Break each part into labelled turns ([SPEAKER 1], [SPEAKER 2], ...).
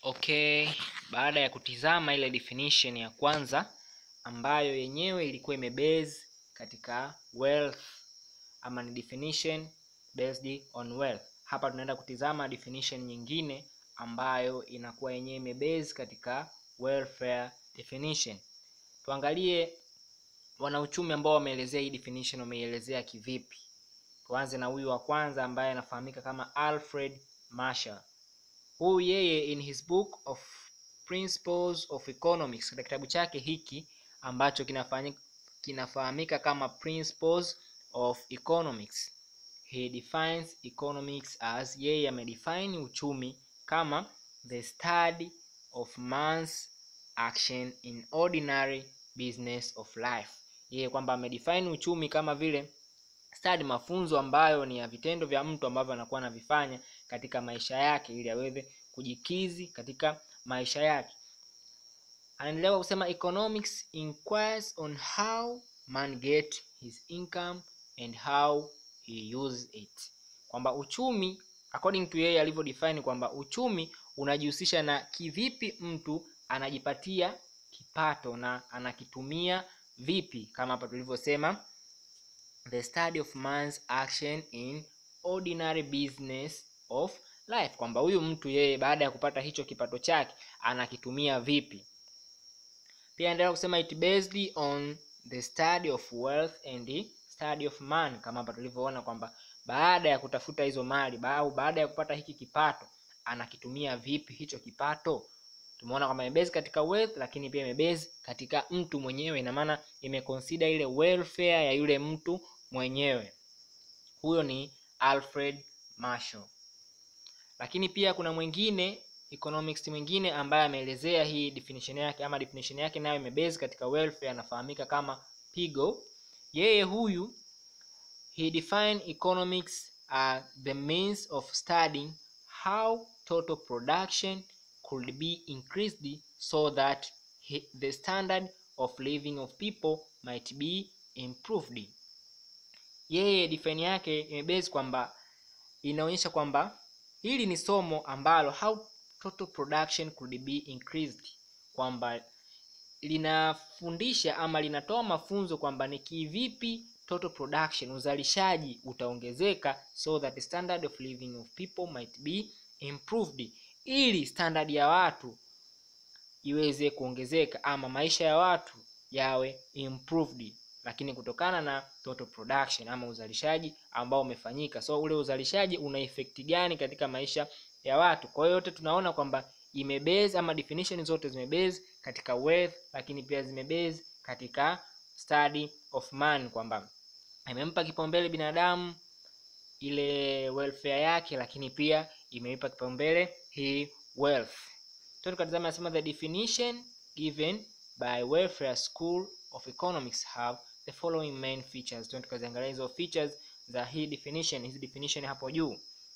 [SPEAKER 1] Okay, baada ya kutizama ile definition ya kwanza ambayo yenyewe ilikuwa imebase katika wealth ama ni definition based on wealth. Hapa tunaenda kutizama definition nyingine ambayo inakuwa yenyewe imebase katika welfare definition. Tuangalie wanauchumi ambao wameelezea hii definition wameielezea kivipi. Tuanze na huyu wa kwanza ambaye anafahamika kama Alfred Marshall. Huyu yeye in his book of Principles of Economics, katika kitabu chake hiki ambacho kinafanyika kinafahamika kama Principles of Economics, he defines economics as, yeye amedefine uchumi kama the study of man's action in ordinary business of life. Yeye kwamba amedefine uchumi kama vile study, mafunzo ambayo ni ya vitendo vya mtu ambavyo anakuwa anavifanya katika maisha yake ili aweze kujikizi katika maisha yake. Anaendelea kusema economics inquires on how man get his income and how he uses it, kwamba uchumi according to yeye alivyo define kwamba uchumi unajihusisha na kivipi mtu anajipatia kipato na anakitumia vipi, kama hapa tulivyosema the study of man's action in ordinary business of life, kwamba huyu mtu yeye baada ya kupata hicho kipato chake anakitumia vipi. Pia endelea kusema it based on the study of wealth and the study of man, kama hapa tulivyoona kwamba baada ya kutafuta hizo mali au baada ya kupata hiki kipato anakitumia vipi hicho kipato. Tumeona kwamba imebase katika wealth, lakini pia imebase katika mtu mwenyewe, ina maana imeconsider ile welfare ya yule mtu mwenyewe. Huyo ni Alfred Marshall. Lakini pia kuna mwingine economics mwingine ambaye ameelezea hii definition yake ama definition yake nayo imebase katika welfare, anafahamika kama Pigou. Yeye huyu he define economics as the means of studying how total production could be increased so that he, the standard of living of people might be improved. Yeye define yake imebase kwamba inaonyesha kwamba hili ni somo ambalo how total production could be increased, kwamba linafundisha ama linatoa mafunzo kwamba ni kivipi total production uzalishaji utaongezeka so that the standard of living of people might be improved, ili standard ya watu iweze kuongezeka ama maisha ya watu yawe improved, lakini kutokana na total production ama uzalishaji ambao umefanyika. So ule uzalishaji una effect gani katika maisha ya watu? Kwa hiyo yote tunaona kwamba imebase ama definition zote zimebase katika wealth, lakini pia zimebase katika study of man, kwamba imempa kipaumbele binadamu ile welfare yake, lakini pia imeipa kipaumbele hii wealth. Tukatazama nasema the definition given by Welfare School of Economics have the following main features. Tukaziangalia hizo features za hii definition, hizi definition hapo juu.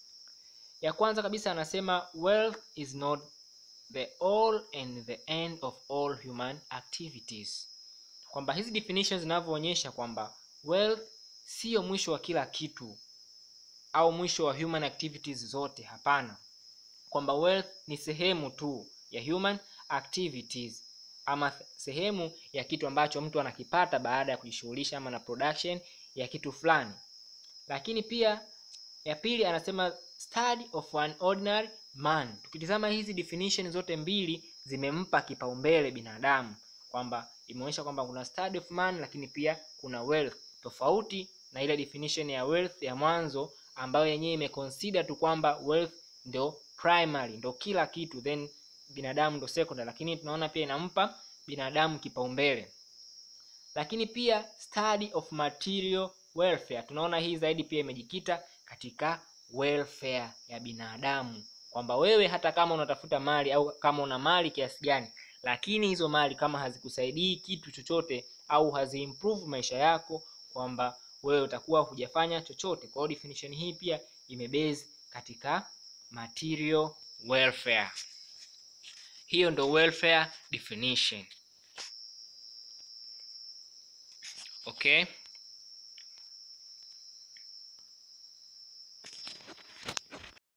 [SPEAKER 1] Ya kwanza kabisa anasema wealth is not the all and the end of all human activities, kwamba hizi definitions zinavyoonyesha kwamba wealth sio mwisho wa kila kitu au mwisho wa human activities zote. Hapana, kwamba wealth ni sehemu tu ya human activities ama sehemu ya kitu ambacho mtu anakipata baada ya kujishughulisha ama na production ya kitu fulani. Lakini pia ya pili anasema study of an ordinary man. Tukitizama hizi definition zote mbili zimempa kipaumbele binadamu, kwamba imeonyesha kwamba kuna study of man, lakini pia kuna wealth, tofauti na ile definition ya wealth ya mwanzo ambayo yenyewe imeconsider tu kwamba wealth ndio primary, ndio kila kitu, then binadamu ndo secondary, lakini tunaona pia inampa binadamu kipaumbele. Lakini pia study of material welfare, tunaona hii zaidi pia imejikita katika welfare ya binadamu, kwamba wewe hata kama unatafuta mali au kama una mali kiasi gani, lakini hizo mali kama hazikusaidii kitu chochote au haziimprove maisha yako, kwamba wewe utakuwa hujafanya chochote. Kwa hiyo definition hii pia imebase katika material welfare. Hiyo ndo welfare definition. Okay.